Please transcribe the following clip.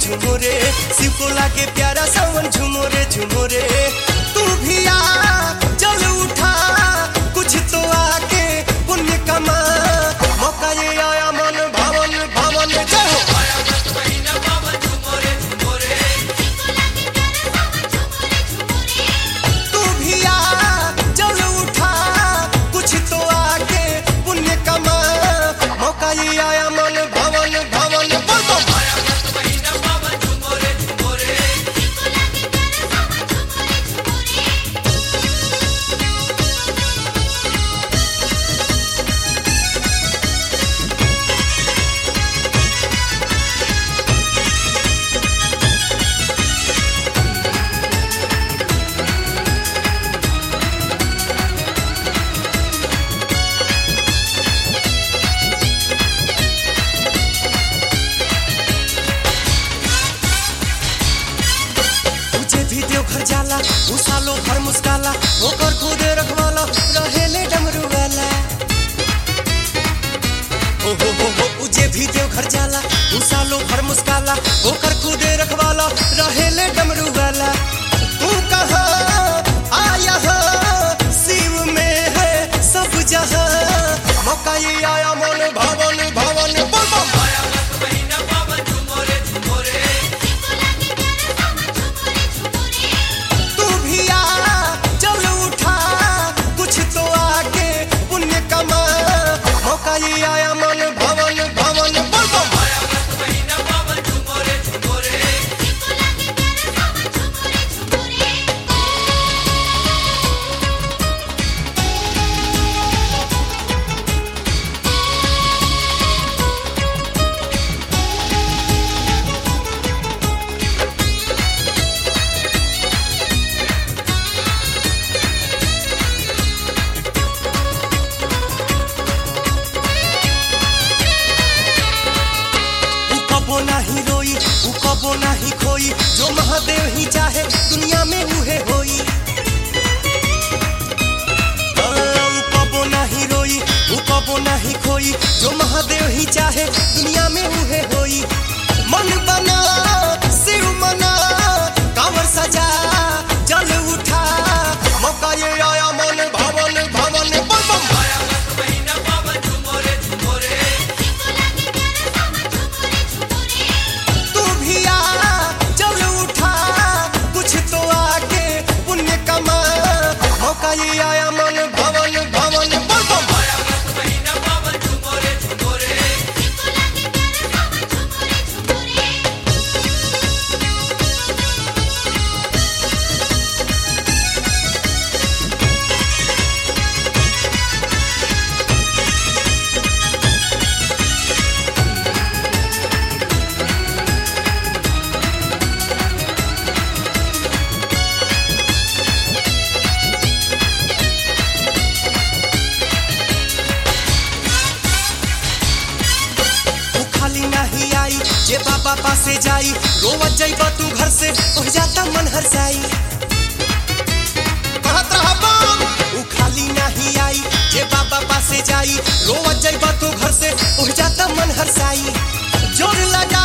झुमुरे शिव को लागे प्यारा सावन झुमुरे झुमुरे तू भी आ चल उठा कुछ तो आके पुण्य कमा मौका ये आया मन भवन भवन जय हो तू भी आ चल उठा कुछ तो आके पुण्य कमा मौका ये आया मन भवन भवन बोल बम तुझे भी देवघर जाला उ सालो भर मुस्काला ओकर खुदे रखवाला रहेले डमरू वाला हो हो हो हो उजे भी देवघर जाला उ सालो भर मुस्काला ओकर खुदे रखवाला रहेले डमरू वाला तू कहा आया है शिव में है सब जहां मौका ये आया मन भवन भवन बोल बम तू भी आ चल उठा कुछ तो आके पुण्य कमा मौका ये आया मन भवन भवन बोल बम उ कबो नाही रोई उ कबो नाही खोई जो महादेव ही चाहे दुनिया में उहे होई हाँ, उ कबो नाही रोई उ कबो नाही खोई जो महादेव ही चाहे दुनिया में उहे होई मन बना शिव मना कांवर सजा जल उठा मौका ये आया मन भवन भवन बम बम तू भी आ चल उठा कुछ तो आके पुण्य कमा मौका ये आया मन भवन भवन बोल बम तू खाली नहीं आई जे बाबा पासे जाई रोवत जाइबा तू घर से हो जाता मन हरसाई कहत रहा बम ऊ खाली नहीं आई जे बाबा पासे जाई रोवत जाइबा तू घर से हो जाता मन हरसाई जोर लगा